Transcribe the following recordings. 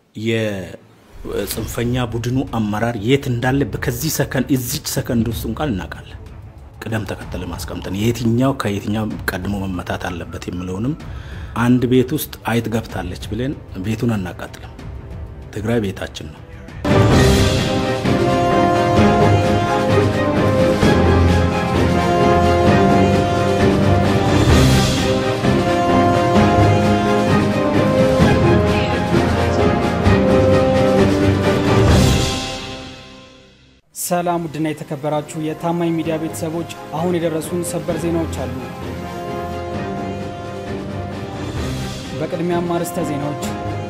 የጽንፈኛ ቡድኑ አመራር የት እንዳለ ከዚህ ሰከንድ እዚች ሰከንድ ውስጥ እንኳን እናውቃለን። ቅደም ተከተል ማስቀምጠን የትኛው ከየትኛው ቀድሞ መመታት አለበት የሚለውንም አንድ ቤት ውስጥ አይጥ ገብታለች ብለን ቤቱን አናቃጥልም። ትግራይ ቤታችን ነው። ሰላም ውድና የተከበራችሁ የታማኝ ሚዲያ ቤተሰቦች፣ አሁን የደረሱን ሰበር ዜናዎች አሉ። በቅድሚያም አርዕስተ ዜናዎች።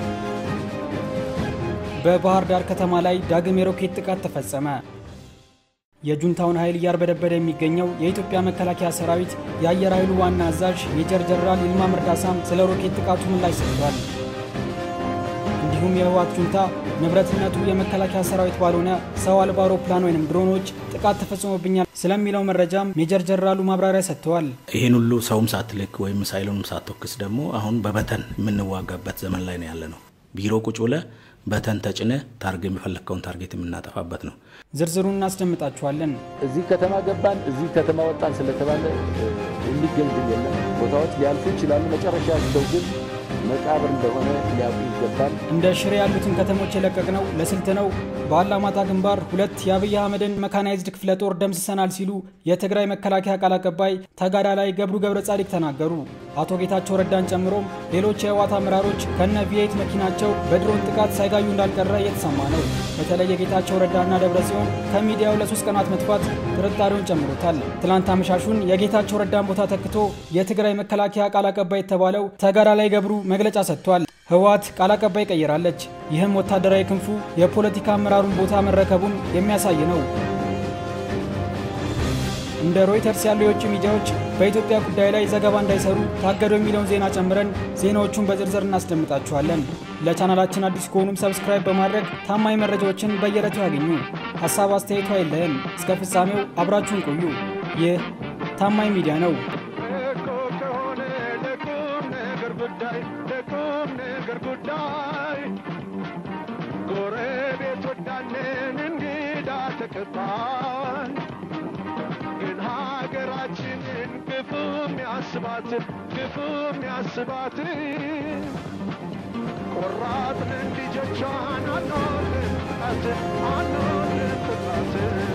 በባህር ዳር ከተማ ላይ ዳግም የሮኬት ጥቃት ተፈጸመ። የጁንታውን ኃይል እያርበደበደ የሚገኘው የኢትዮጵያ መከላከያ ሰራዊት የአየር ኃይሉ ዋና አዛዥ ሜጀር ጀነራል ይልማ መርዳሳም ስለ ሮኬት ጥቃቱ ምላሽ ሰጥቷል። እንዲሁም የህወሓት ጁንታ ንብረትነቱ የመከላከያ ሰራዊት ባልሆነ ሰው አልባ አውሮፕላን ወይም ድሮኖች ጥቃት ተፈጽሞብኛል ስለሚለው መረጃም ሜጀር ጀነራሉ ማብራሪያ ሰጥተዋል። ይህን ሁሉ ሰውም ሳትልክ ወይም ሚሳይሉንም ሳትወክስ ደግሞ አሁን በበተን የምንዋጋበት ዘመን ላይ ነው ያለ ነው። ቢሮ ቁጭ ብለህ በተን ተጭነ ታርጌ የሚፈለግከውን ታርጌት የምናጠፋበት ነው። ዝርዝሩን እናስደምጣችኋለን። እዚህ ከተማ ገባን፣ እዚህ ከተማ ወጣን ስለተባለ የሚገኝ ድል የለም። ቦታዎች ሊያልፉ ይችላሉ። መጨረሻቸው ግን መቃብር እንደሆነ ሊያውቁ ይገባል። እንደ ሽሬ ያሉትን ከተሞች የለቀቅነው ለስልት ነው። በአላማጣ ግንባር ሁለት የአብይ አህመድን መካናይዝድ ክፍለ ጦር ደምስሰናል ሲሉ የትግራይ መከላከያ ቃል አቀባይ ተጋዳላይ ገብሩ ገብረ ጻዲቅ ተናገሩ። አቶ ጌታቸው ረዳን ጨምሮም ሌሎች የህወሓት አመራሮች ከነ ቪኤት መኪናቸው በድሮን ጥቃት ሳይጋዩ እንዳልቀረ እየተሰማ ነው። በተለይ የጌታቸው ረዳና ደብረ ጽዮን ከሚዲያው ለሶስት ቀናት መጥፋት ጥርጣሬውን ጨምሮታል። ትላንት አመሻሹን የጌታቸው ረዳን ቦታ ተክቶ የትግራይ መከላከያ ቃል አቀባይ የተባለው ተጋዳላይ ገብሩ መግለጫ ሰጥቷል። ህወሓት ቃል አቀባይ ቀይራለች። ይህም ወታደራዊ ክንፉ የፖለቲካ አመራሩን ቦታ መረከቡን የሚያሳይ ነው። እንደ ሮይተርስ ያሉ የውጭ ሚዲያዎች በኢትዮጵያ ጉዳይ ላይ ዘገባ እንዳይሰሩ ታገዱ የሚለውን ዜና ጨምረን ዜናዎቹን በዝርዝር እናስደምጣችኋለን። ለቻናላችን አዲስ ከሆኑም ሰብስክራይብ በማድረግ ታማኝ መረጃዎችን በየዕለቱ ያገኙ። ሀሳብ አስተያየቱ አይለየን። እስከ ፍጻሜው አብራችሁን ቆዩ። ይህ ታማኝ ሚዲያ ነው። ጎረቤት ወዳለን እንግዳ ተቀባይ ግን ሀገራችንን ክፉ የሚያስባት ክፉ የሚያስባት ቆራጥንን ልጆቿን አንወድም ጥቃት አንወድም ጥቃት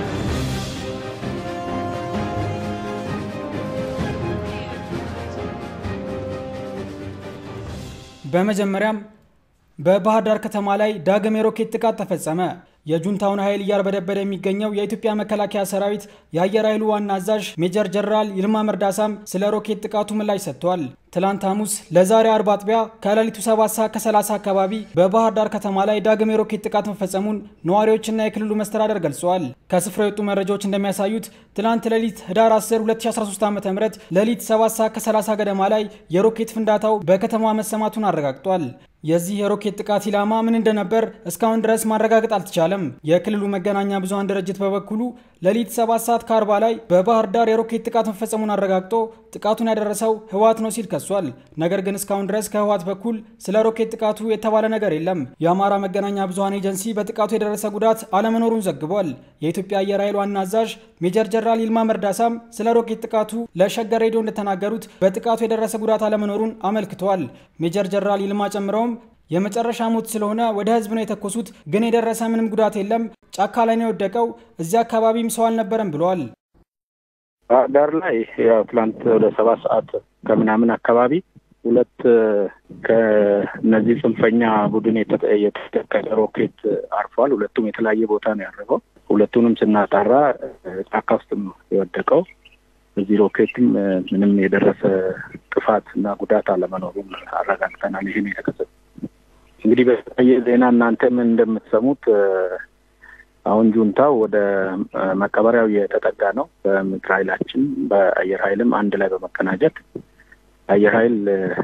በመጀመሪያም በባህር ዳር ከተማ ላይ ዳግም የሮኬት ጥቃት ተፈጸመ። የጁንታውን ኃይል እያርበደበደ የሚገኘው የኢትዮጵያ መከላከያ ሰራዊት የአየር ኃይሉ ዋና አዛዥ ሜጀር ጀነራል ይልማ መርዳሳም ስለ ሮኬት ጥቃቱ ምላሽ ሰጥቷል። ትላንት ሐሙስ ለዛሬ አርብ አጥቢያ ከሌሊቱ 7 ሰዓት ከ30 አካባቢ በባህር ዳር ከተማ ላይ ዳግም የሮኬት ጥቃት መፈጸሙን ነዋሪዎችና የክልሉ መስተዳደር ገልጸዋል። ከስፍራው የወጡ መረጃዎች እንደሚያሳዩት ትላንት ሌሊት ህዳር 10 2013 ዓ ም ሌሊት 7 ሰዓት ከ30 ገደማ ላይ የሮኬት ፍንዳታው በከተማዋ መሰማቱን አረጋግጧል። የዚህ የሮኬት ጥቃት ኢላማ ምን እንደነበር እስካሁን ድረስ ማረጋገጥ አልተቻለም። የክልሉ መገናኛ ብዙሃን ድርጅት በበኩሉ ሌሊት 7 ሰዓት ከ40 ላይ በባህር ዳር የሮኬት ጥቃት መፈጸሙን አረጋግጦ ጥቃቱን ያደረሰው ህወሓት ነው ሲል ከሷል። ነገር ግን እስካሁን ድረስ ከህወሓት በኩል ስለ ሮኬት ጥቃቱ የተባለ ነገር የለም። የአማራ መገናኛ ብዙሃን ኤጀንሲ በጥቃቱ የደረሰ ጉዳት አለመኖሩን ዘግቧል። የኢትዮጵያ አየር ኃይል ዋና አዛዥ ሜጀር ጀነራል ይልማ መርዳሳም ስለ ሮኬት ጥቃቱ ለሸገር ሬዲዮ እንደተናገሩት በጥቃቱ የደረሰ ጉዳት አለመኖሩን አመልክተዋል። ሜጀር ጀነራል ይልማ ጨምረውም የመጨረሻ ሞት ስለሆነ ወደ ህዝብ ነው የተኮሱት፣ ግን የደረሰ ምንም ጉዳት የለም። ጫካ ላይ ነው የወደቀው። እዚያ አካባቢም ሰው አልነበረም ብለዋል። ባህር ዳር ላይ ያው ትላንት ወደ ሰባት ሰዓት ከምናምን አካባቢ ሁለት ከነዚህ ጽንፈኛ ቡድን የተተከለ ሮኬት አርፏል። ሁለቱም የተለያየ ቦታ ነው ያረፈው። ሁለቱንም ስናጣራ ጫካ ውስጥ ነው የወደቀው። በዚህ ሮኬትም ምንም የደረሰ ጥፋት እና ጉዳት አለመኖሩን አረጋግጠናል። ይህን የተከሰተ እንግዲህ በተለያየ ዜና እናንተም እንደምትሰሙት አሁን ጁንታው ወደ መቀበሪያው የተጠጋ ነው። በምድር ኃይላችን በአየር ኃይልም አንድ ላይ በመቀናጀት አየር ኃይል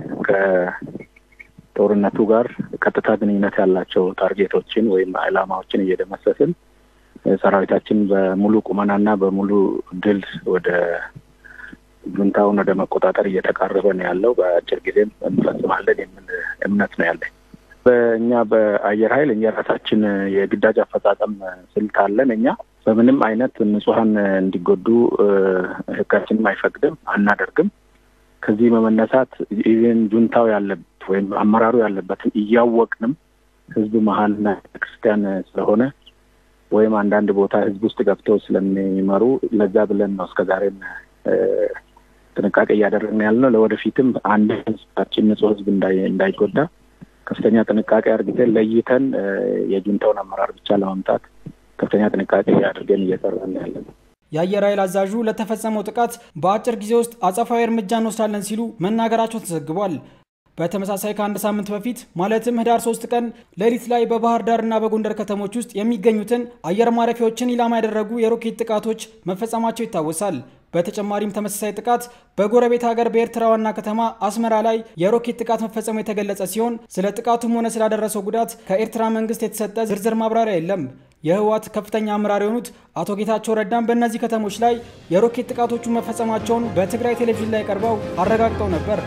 ከጦርነቱ ጋር ቀጥታ ግንኙነት ያላቸው ታርጌቶችን ወይም ዓላማዎችን እየደመሰስን ሰራዊታችን በሙሉ ቁመናና በሙሉ ድል ወደ ጁንታውን ወደ መቆጣጠር እየተቃረበ ነው ያለው። በአጭር ጊዜም እንፈጽማለን የሚል እምነት ነው ያለኝ። በእኛ በአየር ኃይል የራሳችን የግዳጅ አፈጻጸም ስልት አለን። እኛ በምንም አይነት ንጹሐን እንዲጎዱ ሕጋችንም አይፈቅድም፣ አናደርግም። ከዚህ በመነሳት ኢቨን ጁንታው ያለበት ወይም አመራሩ ያለበትን እያወቅንም ህዝብ መሀልና ክርስቲያን ስለሆነ ወይም አንዳንድ ቦታ ህዝብ ውስጥ ገብተው ስለሚመሩ ለዛ ብለን ነው እስከዛሬም ጥንቃቄ እያደረግን ያለ ነው። ለወደፊትም አንድ ህዝባችን ንጹህ ህዝብ እንዳይጎዳ ከፍተኛ ጥንቃቄ አድርገን ለይተን የጁንታውን አመራር ብቻ ለማምጣት ከፍተኛ ጥንቃቄ አድርገን እየሰራን ያለ ነው። የአየር ኃይል አዛዡ ለተፈጸመው ጥቃት በአጭር ጊዜ ውስጥ አጸፋዊ እርምጃ እንወስዳለን ሲሉ መናገራቸው ተዘግቧል። በተመሳሳይ ከአንድ ሳምንት በፊት ማለትም ህዳር ሶስት ቀን ሌሊት ላይ በባህር ዳርና በጎንደር ከተሞች ውስጥ የሚገኙትን አየር ማረፊያዎችን ኢላማ ያደረጉ የሮኬት ጥቃቶች መፈጸማቸው ይታወሳል። በተጨማሪም ተመሳሳይ ጥቃት በጎረቤት ሀገር በኤርትራ ዋና ከተማ አስመራ ላይ የሮኬት ጥቃት መፈጸሙ የተገለጸ ሲሆን ስለ ጥቃቱም ሆነ ስላደረሰው ጉዳት ከኤርትራ መንግስት የተሰጠ ዝርዝር ማብራሪያ የለም። የህወሓት ከፍተኛ አመራር የሆኑት አቶ ጌታቸው ረዳም በእነዚህ ከተሞች ላይ የሮኬት ጥቃቶቹን መፈጸማቸውን በትግራይ ቴሌቪዥን ላይ ቀርበው አረጋግጠው ነበር።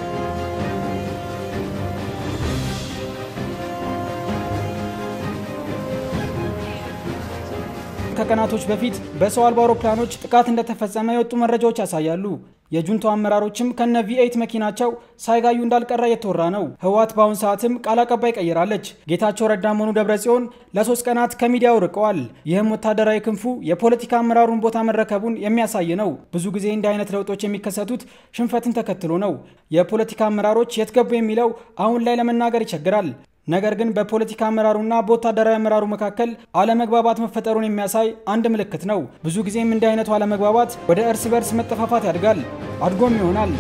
ከቀናቶች በፊት በሰው አልባ አውሮፕላኖች ጥቃት እንደተፈጸመ የወጡ መረጃዎች ያሳያሉ። የጁንታው አመራሮችም ከነ ቪኤይት መኪናቸው ሳይጋዩ እንዳልቀረ እየተወራ ነው። ህወሓት በአሁን ሰዓትም ቃል አቀባይ ቀይራለች። ጌታቸው ረዳም ሆኑ ደብረ ጽዮን ለሶስት ቀናት ከሚዲያው ርቀዋል። ይህም ወታደራዊ ክንፉ የፖለቲካ አመራሩን ቦታ መረከቡን የሚያሳይ ነው። ብዙ ጊዜ እንዲህ አይነት ለውጦች የሚከሰቱት ሽንፈትን ተከትሎ ነው። የፖለቲካ አመራሮች የት ገቡ የሚለው አሁን ላይ ለመናገር ይቸግራል። ነገር ግን በፖለቲካ አመራሩና በወታደራዊ አመራሩ መካከል አለመግባባት መፈጠሩን የሚያሳይ አንድ ምልክት ነው። ብዙ ጊዜም እንዲህ አይነቱ አለመግባባት ወደ እርስ በርስ መጠፋፋት ያድጋል፣ አድጎም ይሆናል።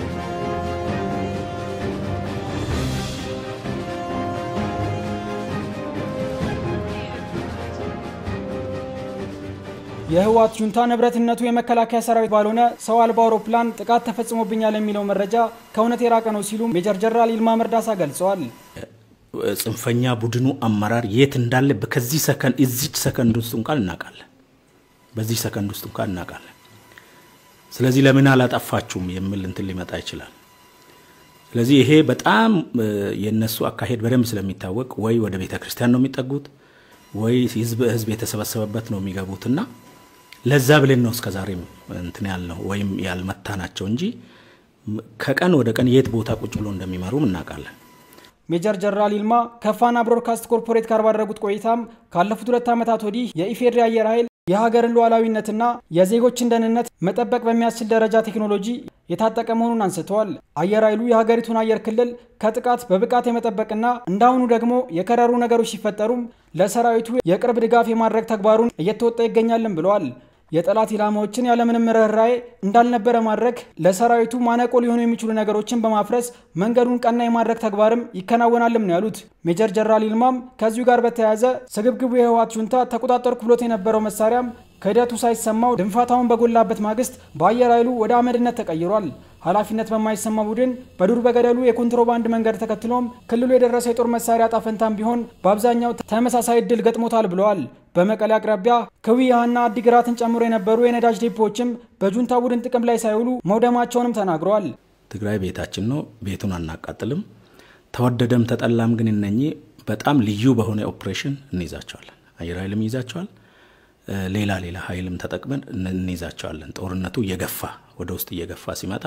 የህወሓት ጁንታ ንብረትነቱ የመከላከያ ሰራዊት ባልሆነ ሰው አልባ አውሮፕላን ጥቃት ተፈጽሞብኛል የሚለው መረጃ ከእውነት የራቀ ነው ሲሉ ሜጀር ጀነራል ይልማ መርዳሳ ገልጸዋል። ጽንፈኛ ቡድኑ አመራር የት እንዳለ ከዚህ ሰከንድ እዚች ሰከንድ ውስጥ እንኳን እናውቃለን። በዚህ ሰከንድ ውስጥ እንኳን እናውቃለን። ስለዚህ ለምን አላጠፋችሁም የሚል እንትን ሊመጣ ይችላል። ስለዚህ ይሄ በጣም የነሱ አካሄድ በደንብ ስለሚታወቅ ወይ ወደ ቤተ ክርስቲያን ነው የሚጠጉት ወይ ህዝብ ህዝብ የተሰበሰበበት ነው የሚገቡትና ለዛ ብለን ነው እስከዛሬም እንትን ያልነው ወይም ያልመታ ናቸው እንጂ ከቀን ወደ ቀን የት ቦታ ቁጭ ብሎ እንደሚመሩም እናውቃለን። ሜጀር ጀነራል ይልማ ከፋና ብሮድካስት ኮርፖሬት ጋር ባደረጉት ቆይታም ካለፉት ሁለት ዓመታት ወዲህ የኢፌዴሪ አየር ኃይል የሀገርን ሉዓላዊነትና የዜጎችን ደህንነት መጠበቅ በሚያስችል ደረጃ ቴክኖሎጂ የታጠቀ መሆኑን አንስተዋል። አየር ኃይሉ የሀገሪቱን አየር ክልል ከጥቃት በብቃት የመጠበቅና እንዳሁኑ ደግሞ የከረሩ ነገሮች ሲፈጠሩም ለሰራዊቱ የቅርብ ድጋፍ የማድረግ ተግባሩን እየተወጣ ይገኛልን ብለዋል። የጠላት ኢላማዎችን ያለምንም ርኅራኄ እንዳልነበረ ማድረግ ለሰራዊቱ ማነቆ ሊሆኑ የሚችሉ ነገሮችን በማፍረስ መንገዱን ቀና የማድረግ ተግባርም ይከናወናልም ነው ያሉት። ሜጀር ጀነራል ይልማም ከዚሁ ጋር በተያያዘ ስግብግቡ የህወሓት ጁንታ ተቆጣጠርኩ ብሎት የነበረው መሳሪያም ክህደቱ ሳይሰማው ድንፋታውን በጎላበት ማግስት በአየር ኃይሉ ወደ አመድነት ተቀይሯል። ኃላፊነት በማይሰማ ቡድን በዱር በገደሉ የኮንትሮባንድ መንገድ ተከትሎም ክልሉ የደረሰው የጦር መሳሪያ ጣፈንታም ቢሆን በአብዛኛው ተመሳሳይ እድል ገጥሞታል ብለዋል። በመቀሌ አቅራቢያ ክዊያና አዲግራትን ጨምሮ የነበሩ የነዳጅ ዴፖዎችም በጁንታ ቡድን ጥቅም ላይ ሳይውሉ መውደማቸውንም ተናግረዋል። ትግራይ ቤታችን ነው፣ ቤቱን አናቃጥልም። ተወደደም ተጠላም ግን እነኚህ በጣም ልዩ በሆነ ኦፕሬሽን እንይዛቸዋለን። አየር ኃይልም ይይዛቸዋል ሌላ ሌላ ኃይልም ተጠቅመን እንይዛቸዋለን። ጦርነቱ እየገፋ ወደ ውስጥ እየገፋ ሲመጣ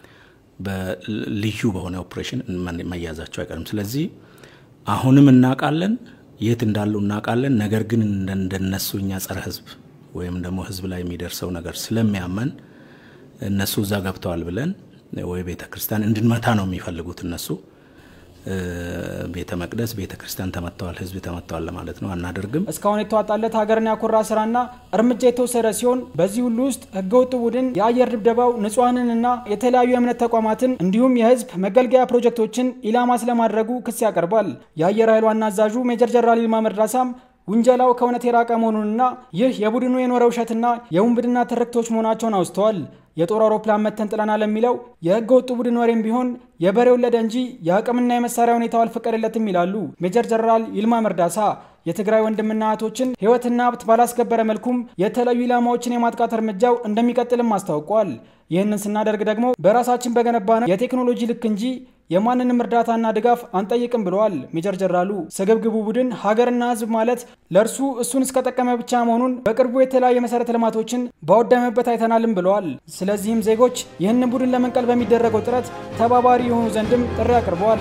በልዩ በሆነ ኦፕሬሽን መያዛቸው አይቀርም። ስለዚህ አሁንም እናውቃለን፣ የት እንዳሉ እናውቃለን። ነገር ግን እንደነሱ እኛ ጸረ ህዝብ ወይም ደግሞ ህዝብ ላይ የሚደርሰው ነገር ስለሚያመን እነሱ እዛ ገብተዋል ብለን ወይ ቤተ ክርስቲያን እንድንመታ ነው የሚፈልጉት እነሱ ቤተ መቅደስ ቤተ ክርስቲያን ተመተዋል፣ ህዝብ ተመተዋል ለማለት ነው። አናደርግም። እስካሁን የተዋጣለት ሀገርን ያኮራ ስራና እርምጃ የተወሰደ ሲሆን በዚህ ሁሉ ውስጥ ህገወጥ ቡድን የአየር ድብደባው ንጹሐንንና የተለያዩ የእምነት ተቋማትን እንዲሁም የህዝብ መገልገያ ፕሮጀክቶችን ኢላማ ስለማድረጉ ክስ ያቀርባል። የአየር ኃይል ዋና አዛዡ ሜጀር ጀነራል ይልማ መርዳሳም ውንጀላው ከእውነት የራቀ መሆኑንና ይህ የቡድኑ የኖረ ውሸትና የውንብድና ትርክቶች መሆናቸውን አውስተዋል። የጦር አውሮፕላን መተን ጥለናል የሚለው የህገ ወጡ ቡድን ወሬም ቢሆን የበሬ ወለደ እንጂ የአቅምና የመሳሪያ ሁኔታው አልፈቀደለትም ይላሉ ሜጀር ጀነራል ይልማ መርዳሳ። የትግራይ ወንድምና እህቶችን ህይወትና ሀብት ባላስከበረ መልኩም የተለያዩ ኢላማዎችን የማጥቃት እርምጃው እንደሚቀጥልም አስታውቋል። ይህንን ስናደርግ ደግሞ በራሳችን በገነባ ነው የቴክኖሎጂ ልክ እንጂ የማንንም እርዳታና ድጋፍ አንጠይቅም ብለዋል ሜጀር ጀነራሉ። ስግብግቡ ቡድን ሀገርና ሕዝብ ማለት ለእርሱ እሱን እስከጠቀመ ብቻ መሆኑን በቅርቡ የተለያዩ መሰረተ ልማቶችን ባወደመበት አይተናልም ብለዋል። ስለዚህም ዜጎች ይህንን ቡድን ለመንቀል በሚደረገው ጥረት ተባባሪ የሆኑ ዘንድም ጥሪ አቅርበዋል።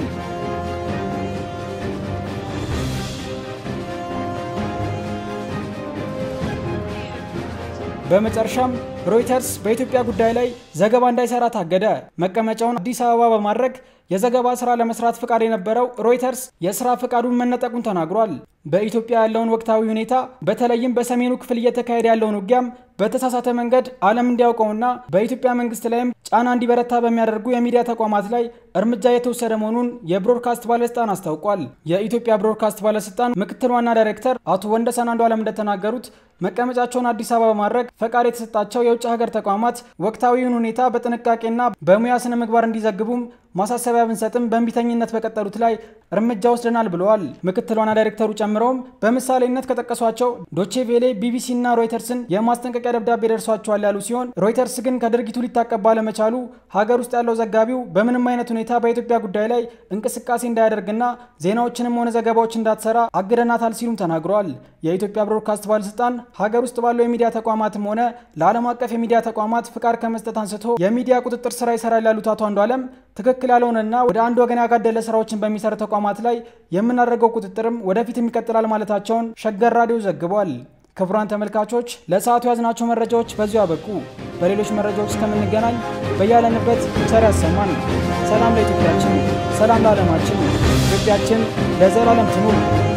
በመጨረሻም ሮይተርስ በኢትዮጵያ ጉዳይ ላይ ዘገባ እንዳይሰራ ታገደ። መቀመጫውን አዲስ አበባ በማድረግ የዘገባ ስራ ለመስራት ፍቃድ የነበረው ሮይተርስ የስራ ፍቃዱን መነጠቁን ተናግሯል። በኢትዮጵያ ያለውን ወቅታዊ ሁኔታ በተለይም በሰሜኑ ክፍል እየተካሄደ ያለውን ውጊያም በተሳሳተ መንገድ ዓለም እንዲያውቀውና በኢትዮጵያ መንግስት ላይም ጫና እንዲበረታ በሚያደርጉ የሚዲያ ተቋማት ላይ እርምጃ የተወሰደ መሆኑን የብሮድካስት ባለስልጣን አስታውቋል። የኢትዮጵያ ብሮድካስት ባለስልጣን ምክትል ዋና ዳይሬክተር አቶ ወንደሰን አንዱ ዓለም እንደተናገሩት መቀመጫቸውን አዲስ አበባ በማድረግ ፈቃድ የተሰጣቸው የውጭ ሀገር ተቋማት ወቅታዊውን ሁኔታ በጥንቃቄና በሙያ ስነ ምግባር እንዲዘግቡም ማሳሰቢያ ብንሰጥም በእንቢተኝነት በቀጠሉት ላይ እርምጃ ወስደናል ብለዋል። ምክትል ዋና ዳይሬክተሩ ጨምረውም በምሳሌነት ከጠቀሷቸው ዶቼ ቬሌ፣ ቢቢሲ እና ሮይተርስን የማስጠንቀቂያ ደብዳቤ ደርሷቸዋል ያሉ ሲሆን ሮይተርስ ግን ከድርጊቱ ሊታቀብ ባለመቻሉ ሀገር ውስጥ ያለው ዘጋቢው በምንም አይነት ሁኔታ በኢትዮጵያ ጉዳይ ላይ እንቅስቃሴ እንዳያደርግና ዜናዎችንም ሆነ ዘገባዎች እንዳትሰራ አግደናታል ሲሉም ተናግረዋል። የኢትዮጵያ ብሮድካስት ባለስልጣን ሀገር ውስጥ ባለው የሚዲያ ተቋማትም ሆነ ለዓለም አቀፍ የሚዲያ ተቋማት ፍቃድ ከመስጠት አንስቶ የሚዲያ ቁጥጥር ስራ ይሰራል ያሉት አቶ አንዱ ዓለም ትክክል ያልሆነና ወደ አንድ ወገን ያጋደለ ስራዎችን በሚሰሩ ተቋማት ላይ የምናደርገው ቁጥጥርም ወደፊትም ይቀጥላል ማለታቸውን ሸገር ራዲዮ ዘግቧል። ክቡራን ተመልካቾች ለሰዓቱ ያዝናቸው መረጃዎች በዚሁ አበቁ። በሌሎች መረጃዎች እስከምንገናኝ በያለንበት ቸር ያሰማን። ሰላም ለኢትዮጵያችን፣ ሰላም ለዓለማችን። ኢትዮጵያችን ለዘላለም ትኑር።